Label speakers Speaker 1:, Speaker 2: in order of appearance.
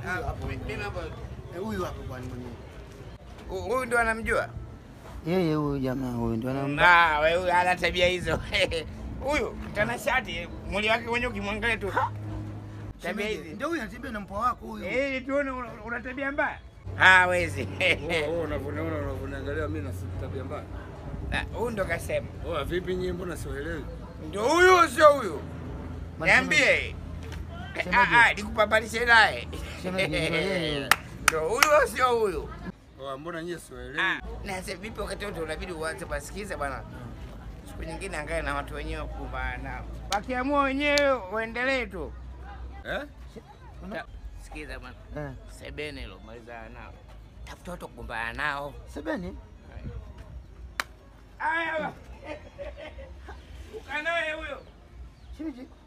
Speaker 1: Huyu hapo.
Speaker 2: Mimi hapo
Speaker 1: Eh, Huyu hapo bwana mwenyewe.
Speaker 2: huyu ndo anamjua.
Speaker 1: Yeye huyu jamaa huyu ndio anamba.
Speaker 2: Na wewe huyu ana tabia hizo. Huyu mtanashati, mwili wake mwenyewe ukimwangalia tu. Tabia hizi.
Speaker 1: Ndio huyu anatembea na mpwa wako huyu.
Speaker 2: Eh, tuone una una tabia mbaya. Ah, wezi.
Speaker 3: Wewe unavyoniona unavyoniangalia mimi na si tabia mbaya.
Speaker 2: Na, Huyu ndo kasema.
Speaker 3: Oa vipi nyinyi mbona sielewi?
Speaker 2: Ndio huyu sio huyu?
Speaker 1: Bwana,
Speaker 2: Niambie.
Speaker 1: Shemeji.
Speaker 2: Ah, ah, nikupapalishe naye.
Speaker 1: Shemeji, ndio yeye.
Speaker 2: Ndio huyu sio huyu?
Speaker 3: Oa mbona nyinyi sielewi?
Speaker 2: Ah, na sasa vipi wakati wote unabidi uanze basikiza bwana. Siku nyingine angae na watu wenyewe kumbana nao. Wakiamua wenyewe waendelee tu.
Speaker 3: Eh?
Speaker 2: Ta- Sikiza bwana.
Speaker 1: Eh.
Speaker 2: Sebene hilo malizana nao. Tafuta watu kugombana nao.
Speaker 1: Sebeni.
Speaker 2: Aya. Ukanaye huyo.
Speaker 1: Shemeji.